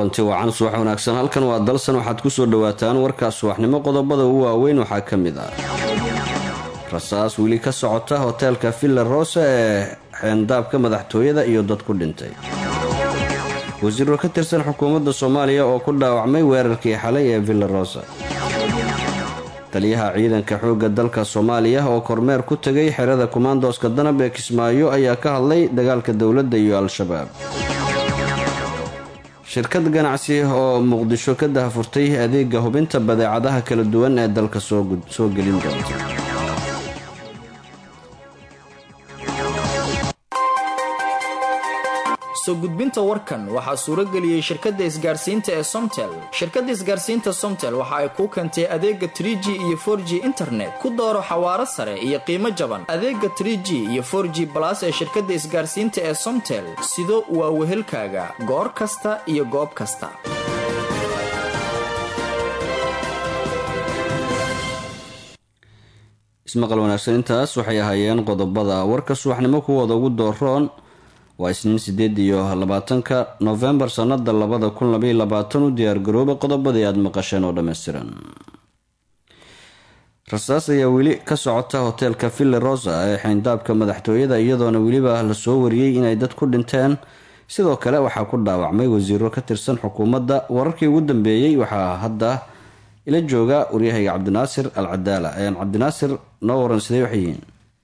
kulanti wacan subax wanaagsan halkan waa dalsan waxaad kusoo dhawaataan warkaas subaxnimo qodobada ugu waaweyn waxaa ka mid ah rasaas weli ka socota hoteelka villa rosa ee xeendaabka madaxtooyada iyo dad ku dhintay wasiiro ka tirsan xukuumadda soomaaliya oo ku dhaawacmay weerarkii xalay ee villa rosa taliyaha ciidanka xoogga dalka soomaaliya oo kormeer ku tegay xerada kumaandooska danab ee kismaayo ayaa ka hadlay dagaalka dowladda iyo al-shabaab shirkad ganacsi oo muqdisho ka dahafurtay adeega hubinta badeecadaha kala duwan ee dalka soo gelin doonta soo gudbinta warkan waxaa suurageliyey shirkadda isgaarsiinta ee somtel shirkadda isgaarsiinta somtel waxa ay kuu keentay adeega trig iyo for g internet ku dooro xawaaro sare iyo qiimo jaban adeega trg iyo for g balas ee shirkadda isgaarsiinta ee somtel sido waa wehelkaaga goor kasta iyo goob kasta ismaqal wanaagsan intaas waxay ahaayeen qodobada warka subaxnimo kuwooda ugu dooroon waa isniin sideed iyo labaatanka novembar sanada labada kun labaiyo labaatan u diyaargarooba qodobadii aada maqasheen oo dhammaystiran rasaas ayaa weli ka socota hoteelka villa rosa ee xeyndaabka madaxtooyada iyadoona weliba lasoo wariyey inay dad ku dhinteen sidoo kale waxaa ku dhaawacmay wasiiro ka tirsan xukuumadda wararkii ugu dambeeyey waxaa hadda ila jooga waryahayga cabdinaasir al cadaala cabdinaasir noo waran sidee waxay yihiin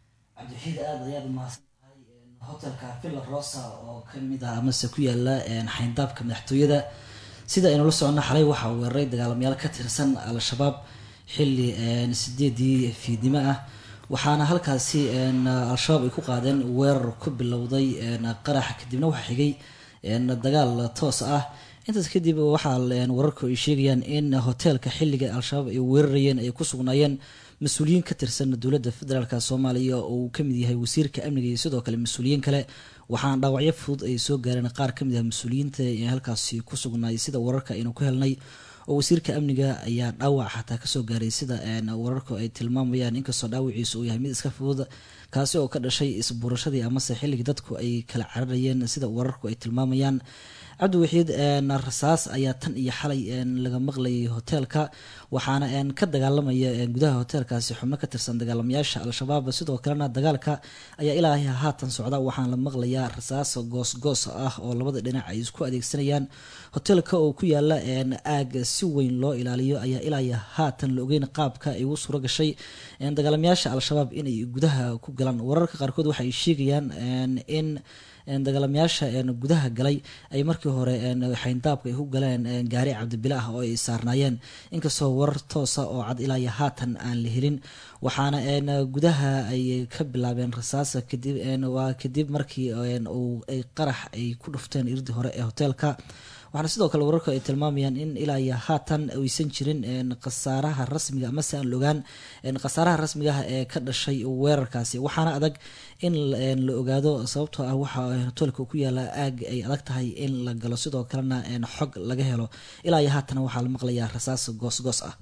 hotelka villa rosa oo kamid ah amase ku yaala xayndaabka madaxtooyada sida aynu la socono xalay waxaa weeraray dagaalamayaal ka tirsan al-shabaab xili sideedii fiidnimo ah waxaana halkaasi al-shabaab ay ku qaadeen weerar ku bilowday qarax kadibna waxaa xigay dagaal toos ah intaas kadib waxaa wararku ay sheegayaan in hoteelka xiliga al-shabaab ay weerarayeen ay ku sugnaayeen mas-uuliyiin ka tirsan dowladda federaalk soomaaliya oo uu kamid yahay wasiirka amniga iyo sidoo kale mas-uuliyiin kale waxaana dhaawacyo fudud ay soo gaareen qaar kamid ah mas-uuliyiinta ee halkaasi ku sugnaay sida wararka aynu ku helnay oo wasiirka amniga ayaa dhaawac xataa kasoo gaaray sida wararku ay tilmaamayaan inkastoo dhaawaciisa uu yahay mid iska fudud kaasi oo ka dhashay isbuurashadii amase xilligii dadku ay kala cararayeen sida wararku ay tilmaamayaan cabdiwaxiid rasaas ayaa tan iyo xalay laga maqlayay hoteelka waxaana ka dagaalamaya gudaha hoteelkaasi xubno ka tirsan dagaalamayaasha al-shabaab sidoo kalena dagaalka ayaa ilaa haatan socda waxaana la maqlayaa rasaas goosgoos ah oo labada dhinac ay isku adeegsanayaan hoteelka oo ku yaala aag si weyn loo ilaaliyo ayaa ilaa haatan la ogeyn qaabka ay ugu suuro gashay dagaalamayaasha al-shabaab inay gudaha ku galaan wararka qaarkood waxay sheegayaan in dagaalamayaasha gudaha galay ay markii hore xayndaabka ay ku galeen gaari cabdibile ah oo ay saarnaayeen inkastoo warar toosa oo cad ilaa iyo haatan aan la helin waxaana gudaha ay ka bilaabeen rasaasa kadib waa kadib markii ay qarax ay ku dhufteen irdii hore ee hoteelka waxaana sidoo kale wararku ay tilmaamayaan in ilaa iyo haatan aysan jirin khasaaraha rasmiga amase aan logaan khasaaraha rasmigaah ee ka dhashay weerarkaasi waxaana adag in la ogaado sababtoo ah waxa hoteelka ku yaala aag ay adag tahay in la galo sidoo kalena xog laga helo ilaa iyo haatan waxaa la maqlayaa rasaas goosgoos ah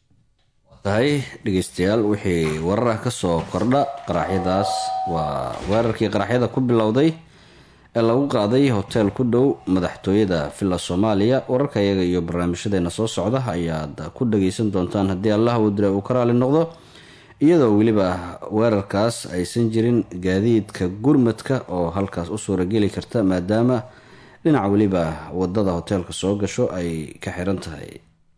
tahay dhegeystayaal wixii warar ah kasoo kordha qaraxyadaas waa weerarkii qaraxyada ku bilowday ee lagu qaaday hoteel ku dhow madaxtooyada villa soomaaliya wararka iyaga iyo barnaamijyadeena soo socda ayaad ku dhageysan doontaan haddii allah uu dila uu ka raali noqdo iyadoo weliba weerarkaas aysan jirin gaadiidka gurmadka oo halkaas u suurageli karta maadaama dhinac weliba wadada hoteelka soo gasho ay ka xiran tahay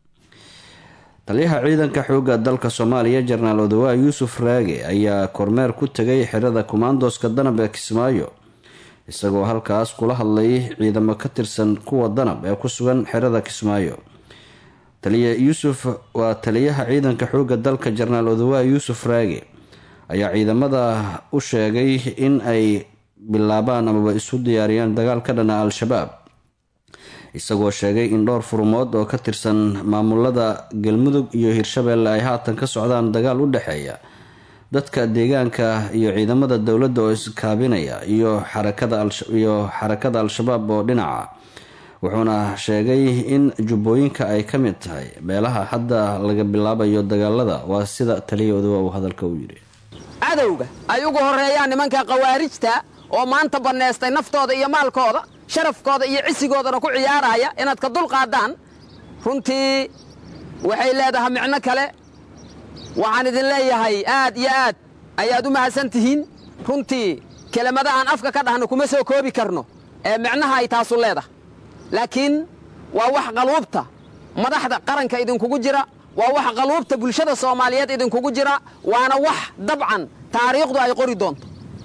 taliyaha ciidanka xooga dalka soomaaliya jenaraal odawaa yuusuf raage ayaa kormeer ku tegay xirada kumaandooska danab ee kismaayo isagoo halkaas kula hadlay ciidamo ka tirsan kuwa danab ee ku sugan xerada kismaayo taliya yuusuf waa taliyaha ciidanka xooga dalka jenaraal odawaa yuusuf raage ayaa ciidamada u sheegay in ay bilaabaan amaba isu diyaariyaan dagaal ka dhana al-shabaab isagoo sheegay in dhowr furmood oo ka tirsan maamulada galmudug iyo hirshabeelle ay haatan ka socdaan dagaal u dhexeeya dadka deegaanka iyo ciidamada dowladda oo iskaabinaya iyo xarakadaiyo xarakada al-shabaab oo dhinaca wuxuuna sheegay in jubbooyinka ay ka mid tahay meelaha hadda laga bilaabayo dagaalada waa sida taliyahooda uu hadalka u yidhi cadowga ay ugu horreeyaan nimanka khawaarijta oo maanta bannaystay naftooda iyo maalkooda sharafkooda iyo cisigoodana ku ciyaaraya inaad ka dulqaaddaan runtii waxay leedahay micno kale waxaan idin leeyahay aad iyo aad ayaad u mahadsan tihiin runtii kelimada aan afka ka dhahno kuma soo koobi karno ee micnaha ay taasu leedahay laakiin waa wax qaluubta madaxda qaranka idinkugu jira waa wax qaluubta bulshada soomaaliyeed idinkugu jira waana wax dabcan taariikhdu ay qori doonto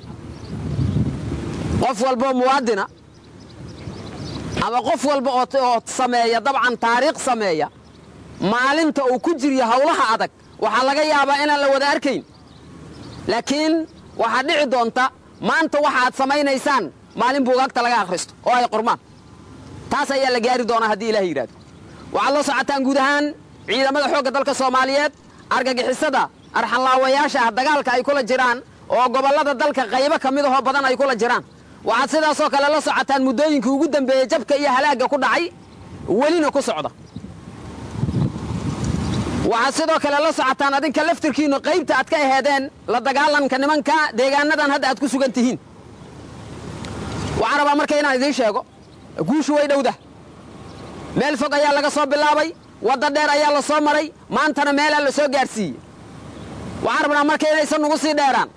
qof walboo muwaadina ama qof walba oo sameeya dabcan taariikh sameeya maalinta uu ku jiryo hawlaha adag waxaa laga yaabaa inaan la wada arkayn laakiin waxaa dhici doonta maanta waxa aad samaynaysaan maalin buugaagta laga akhristo oo ay qormaan taas ayaa la gaari doonaa haddii ilaah yidhahdo waxaad la socotaan guud ahaan ciidamada xoogga dalka soomaaliyeed argagixisada arxanlaawayaasha ah dagaalka ay kula jiraan oo gobollada dalka qaybo ka mid ahoo badan ay kula jiraan waxaad sidaasoo kale la socotaan muddooyinkii ugu dambeeyey jabka iyo halaagga ku dhacay welina ku socda waxaad sidoo kale la socotaan adinka laftirkiinnu qaybta aad ka aheedeen la dagaalanka nimanka deegaanadan hadda aad ku sugan tihiin waxaan rabaa marka inaan idiin sheego guushu way dhowda meel fog ayaa laga soo bilaabay wadda dheer ayaa la soo maray maantana meelaa la soo gaadhsiiyey waxaan rabnaa marka inaysan nugu sii dheeraan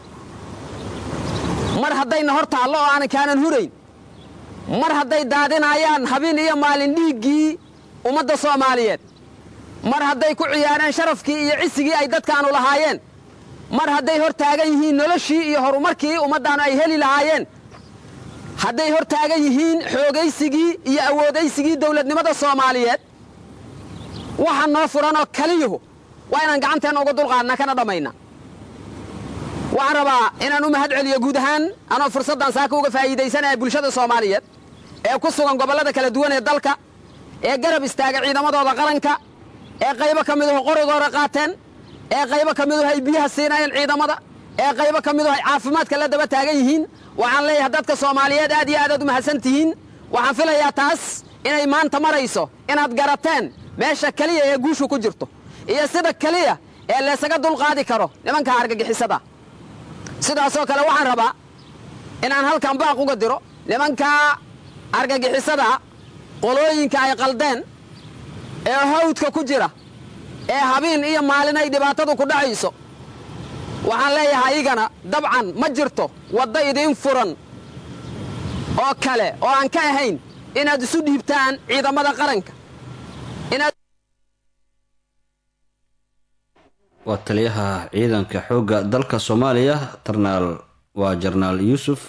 mar haddayna hor taallo oo aanan kaanan hurayn mar hadday daadinaayaan habeen iyo maalin dhiiggii ummadda soomaaliyeed mar hadday ku ciyaareen sharafkii iyo cisigii ay dadkaanu lahaayeen mar hadday hor taagan yihiin noloshii iyo horumarkii ummaddaannu ay heli lahaayeen hadday hor taagan yihiin xoogaysigii iyo awoodaysigii dawladnimada soomaaliyeed waxa noo furanoo kaliyuhu waa inaan gacanteenna uga dulqaadna kana dhammayna waxaan rabaa inaan u mahad celiyo guud ahaan anoo fursaddan saaka uga faa'iidaysanaya bulshada soomaaliyeed ee ku sugan gobollada kala duwan ee dalka ee garab istaaga ciidamadooda qaranka ee qaybo ka miduhu qorigoora qaateen ee qaybo ka miduhu ay biyaha siinayeen ciidamada ee qaybo ka miduhu ay caafimaadka la daba taagan yihiin waxaan leeyahay dadka soomaaliyeed aad iyo aadaad u mahadsan tihiin waxaan filayaa taas inay maanta marayso inaad garateen meesha keliya ee guushu ku jirto iyo sida keliya ee laysaga dulqaadi karo nimanka argagixisada sidaasoo kale waxaan rabaa inaan halkan baaq uga diro nimanka argagixisada qolooyinka ay qaldeen ee hawdka ku jira ee habeen iyo maalin ay dhibaatadu ku dhacayso waxaan leeyahay igana dabcan ma jirto wadda idiin furan oo kale oo aan ka ahayn inaad isu dhiibtaan ciidamada qaranka waa taliyaha ciidanka xoogga dalka soomaaliya tarnaal waa jarnaal yuusuf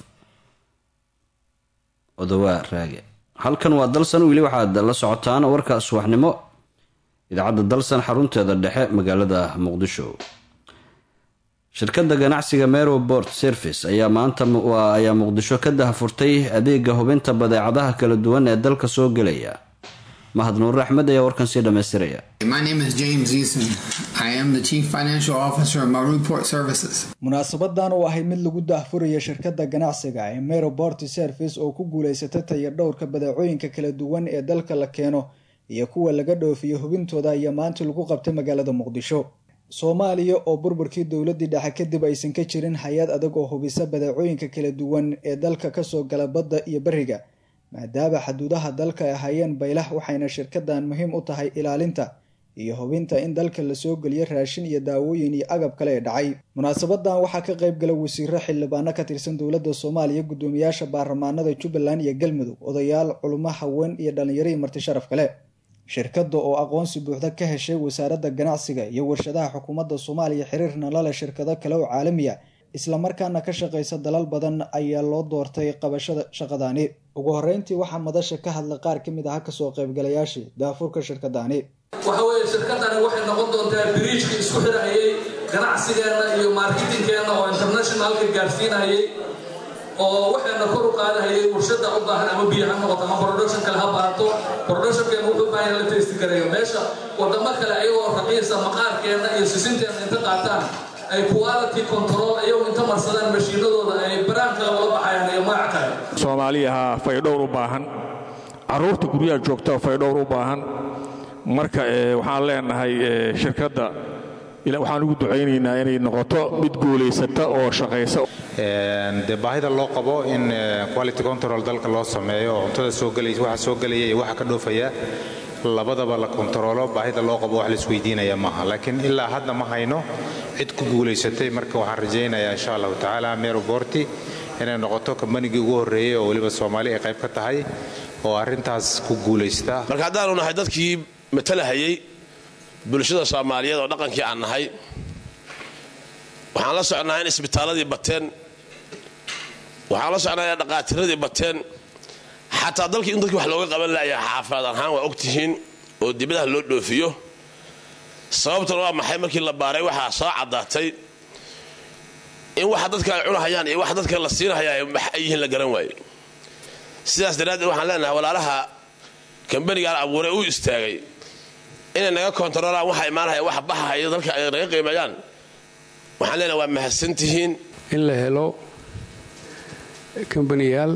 odowaa raage halkan waa dalsan weli waxaad la socotaan warka subaxnimo idaacadda dalsan xarunteeda dhexe magaalada muqdisho shirkadda ganacsiga mero bort service ayaa maanta ayaa muqdisho ka dahafurtay adeega hubinta badeecadaha kala duwan ee dalka soo gelaya mahad nuur axmed ayaa warkan sii dhammaystiraya munaasabadan oo ahay mid lagu daahfuraya shirkadda ganacsiga ee mero bort service oo ku guulaysata taya dhowrka badeecooyinka kala duwan ee dalka la keeno iyo kuwa laga dhoofiyo hubintooda ayaa maanta lagu qabtay magaalada muqdisho soomaaliya oo burburkii dowladii dhexe kadib aysan ka jirin hay-ad adag oo hubisa badeecooyinka kala duwan ee dalka kasoo gala badda iyo beriga maadaama xaduudaha dalka ay ahaayeen baylah waxayna shirkadan muhiim u tahay ilaalinta iyo hubinta in dalka lasoo geliyo raashin iyo daawooyin iyo agab kale ee dhacay munaasabadan waxaa ka qayb gala wasiiro xildhibaano ka tirsan dowladda soomaaliya guddoomiyaasha baarlamaanada jubbaland iyo galmudug odayaal culimo haween iyo dhallinyaro iyo marti sharaf kale shirkadda oo aqoonsi buuxda ka heshay wasaaradda ganacsiga iyo warshadaha xukuumadda soomaaliya xiriirna la leh shirkado kale oo caalamiya islamarkaana ka shaqaysa dalal badan ayaa loo doortay qabashada shaqadaani ugu horeyntii waxaa madasha ka hadlay qaar ka mid aha kasoo qaybgalayaashii daafurka shirkadaani waxa weeye shirkadani waxay noqon doontaa biriijka isku xidhayay ganacsigeenna iyo marketingkeenna oo internationalka gaarsiinayay oo waxayna kor u qaadahayay warshada u baahan ama biyo ha noqoto ama production kale ha baahato productionkeena wuxuu baahan la testi gareeyo meesha wadamo kale ayagoo raqiisa maqaarkeenna iyo sisinteenna inta qaataan ay quality control ayagu inta marsadaan mashiinadooda ay baraan kale ula baxayaan iyo magac kale soomaaliyaha faydhowr u baahan carruurta guryaha joogta faydhowr u baahan marka waxaan leenahay shirkadda waxaan ugu ducaynaynaa inay noqoto mid guulaysata oo shaqaysa dee baahida loo qabo in quality control dalka loo sameeyo oo cuntada soo gelaysa waxa soo gelaya iyo waxa ka dhoofaya labadaba la kontaroolo baahida loo qabo wax laisweydiinaya maaha laakiin ilaa hadda ma hayno cid ku guulaysatay marka waxaan rajaynayaa insha allahu tacaala meroborti inay noqoto kambanigii ugu horreeyey oo weliba soomaali ay qayb ka tahay oo arrintaas ku guulaysta marka haddaanu nahay dadkii matalahayey bulshada soomaaliyeed oo dhaqankii aan nahay waxaan la socnaa in isbitaaladii bateen waxaan la socnaa in dhaqaatiradii bateen xataa dalkii in dadkii wax looga qaban laaya xaafaad ahaan waa ogtihiin oo dibadaha loo dhoofiyo sababtan waa maxay markii la baaray waxaa soo caddaatay in waxa dadka ay cunahayaan iyo waxa dadka la siinahaya wax ay yihiin la garan waaye sidaas daraaddeed waxaan leenahay walaalaha kambanigaan abuuray u istaagay inay naga kontaroolaan waxa imaanahaya wax baxahaya dalka ay naga qiimeeyaan waxaan leenahay waa mahadsantihiin in la helo kambaniyaal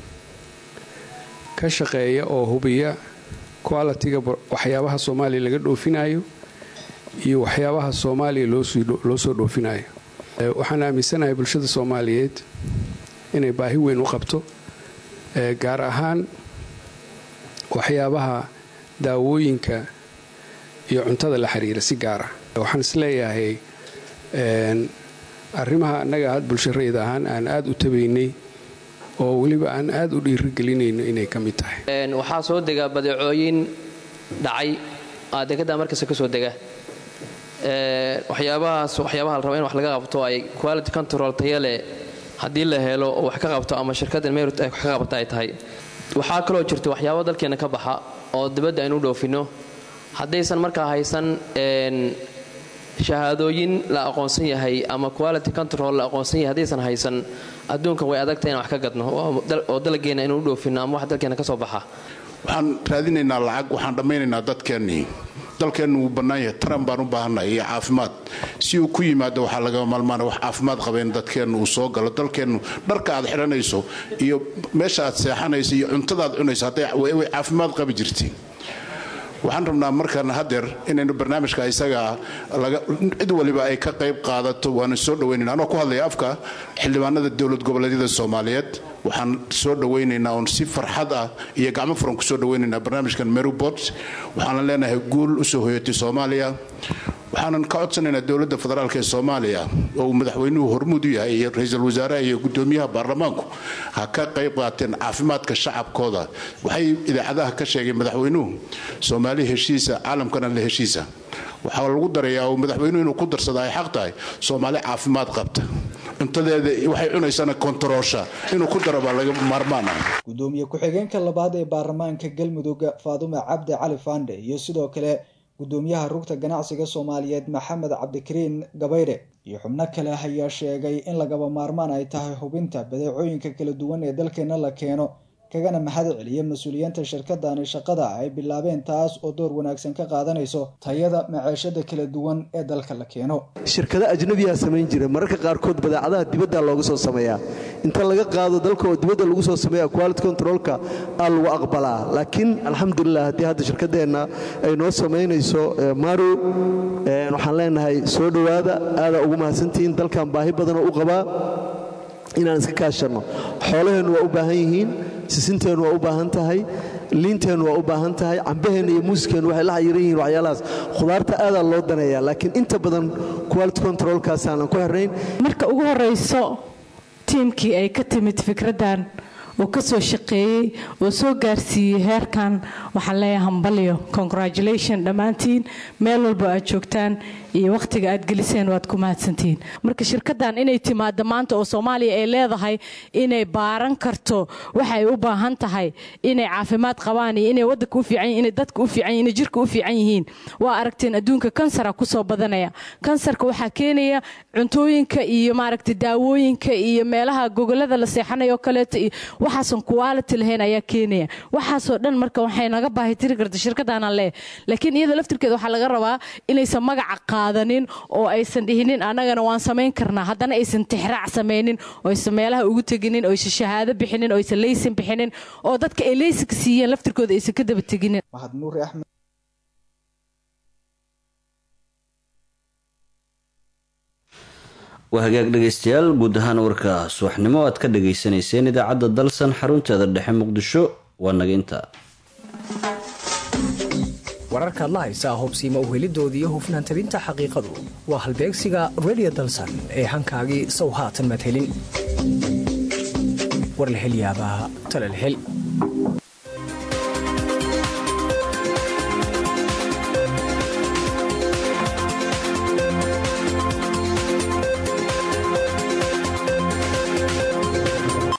ka shaqeeya oo hubiya qualitiga waxyaabaha soomaaliya laga dhoofinayo iyo waxyaabaha soomaaliya loo soo dhoofinayo waxaan aaminsanahay bulshada soomaaliyeed inay baahi weyn u qabto gaar ahaan waxyaabaha daawooyinka iyo cuntada la xiriira si gaara waxaan isleeyahay arrimaha annaga had bulsharayda ahaan aan aada u tabaynay oo weliba aan aada u dhiirigelinayno inay ka mid tahay waxaa soo dega badeecooyin dhacay dekedda markasta ka soo dega waxyaabahaas waxyaabaha la raba in wax laga qabto ay quality control tayale haddii la helo oo wax ka qabto ama shirkaddan merit ay wax ka qabata ay tahay waxaa kaloo jirta waxyaabo dalkeenna ka baxa oo dibadda aynu dhoofino haddaysan markaa haysan shahaadooyin la aqoonsan yahay ama quality control la aqoonsan yahay haddaysan haysan adduunkan way adagta inaan wax ka gadno oo dalageenna inuu dhoofino ama wax dalkeenna ka soo baxa waxaan raadinaynaa lacag waxaan dhammaynaynaa dadkeennii dalkeennu wuu bannaan yahay taran baan u baahannahay iyo caafimaad si uu ku yimaado waxaa laga maalmaana wax caafimaad qaba in dadkeennu uu soo galo dalkeennu dharka aad xidhanayso iyo meesha aad seexanayso iyo cuntadaad cunayso hadday way caafimaad qabi jirtay waxaan rabnaa markaan hadeer inaynu barnaamijka isaga cid waliba ay ka qayb qaadato waana soo dhaweynayna anoo ku hadlaya afka xildhibaanada dowlad goboleedyada soomaaliyeed waxaan soo dhawaynaynaa oon si farxad ah iyo gacmo furan ku soo dhawaynaynaa barnaamijkan merubot waxaanan leenahay guul usoo hoyatay soomaaliya waxaanan ka codsanaynaa dowladda federaalk ee soomaaliya oo uu madaxweynuhu hormuud u yahay iyo ra-iisul wasaaraha iyo gudoomiyaha baarlamaanku ha ka qayb qaateen caafimaadka shacabkooda waxay idaacadaha ka sheegeen madaxweynuhu soomaali heshiisa caalamkana la heshiisa waxaa lagu darayaa oo madaxweynuhu inuu ku darsada ay xaq tahay soomaali caafimaad qabta cuntadeeda waxay cunaysana kontaroosha inuu ku daro baa laga maarmaan ah gudoomiye ku-xigeenka labaad ee baarlamaanka galmudug faadume cabdi cali faandhe iyo sidoo kale gudoomiyaha rugta ganacsiga soomaaliyeed maxamed cabdikariin gabaydhe iyo xubno kale ayaa sheegay in lagaba maarmaan ay tahay hubinta badeecooyinka kala duwan ee dalkeena la keeno kagana mahad celiya mas-uuliyiinta shirkadani shaqada ay bilaabeen taas oo door wanaagsan ka qaadanayso tayada maceeshada kala duwan ee dalka la keeno shirkado ajnabiyaa samayn jira mararka qaarkood badeecadaha dibadda looga soo sameeyaa inta laga qaado dalka oo dibadda lagu soo sameeya quality controlka aa lagu aqbalaa laakiin alxamdulilah haddii hadda shirkadeenna ay noo samaynayso maru waxaan leenahay soo dhowaada aadaa ugu mahadsantihiin dalkan baahi badanoo u qabaa inaan iska kaashanno xoolaheennu waa u baahan yihiin sisinteennu waa u baahan tahay liinteennu waa u baahan tahay cambaheenna iyo muuskeennu waxay la xayiran yihiin waxyaalahaas khudaarta aadaa loo daneeyaa laakiin inta badan quality controlkaasaanan ku xirnayn marka ugu horrayso tiimkii ay ka timid fikraddan oo ka soo shaqeeyey oo soo gaarsiiyey heerkan waxaan leeyahay hambalyo congratulation dhammaantiin meel walba aad joogtaan iyo wakhtiga aad geliseen waad ku mahadsantihiin marka shirkaddan inay timaado maanta oo soomaaliya ay leedahay inay baaran karto waxay u baahan tahay inay caafimaad qabaan iyo inay wadanka u fiican inay dadka u fiican inay jirka u fiican yihiin waa aragteen adduunka kansara kusoo badanaya kansarka waxaa keenaya cuntooyinka iyo maaragtay daawooyinka iyo meelaha gogolada la seexanayo kaleeto iyo waxaason quality lahayn ayaa keenaya waxaasoo dhan marka waxay naga baahi tiri karta shirkadaana leh laakiin iyada laftirkeeda waxaa laga rabaa inaysan magaca qaadanin oo aysan dhihinin annagana waan samayn karnaa haddana aysan tixraac samaynin oo aysan meelaha ugu teginin oo aysan shahaado bixinin oo aysan leysin bixinin oo dadka ay leysinka siiyeen laftirkooda aysan ka daba teginin mahad nuuri axmed waa hagaag dhegaystayaal guud ahaan warka subaxnimo aad ka dhagaysanayseen idaacadda dalsan xarunteeda dhexe muqdisho waa naga intaa wararkaad la haysaa hubsiima uhelidoodii iyo hufnaan tabinta xaqiiqadu waa halbeegsiga redio dalsan ee hankaagii sow haatan madhelin warlahelyaabaa talalhel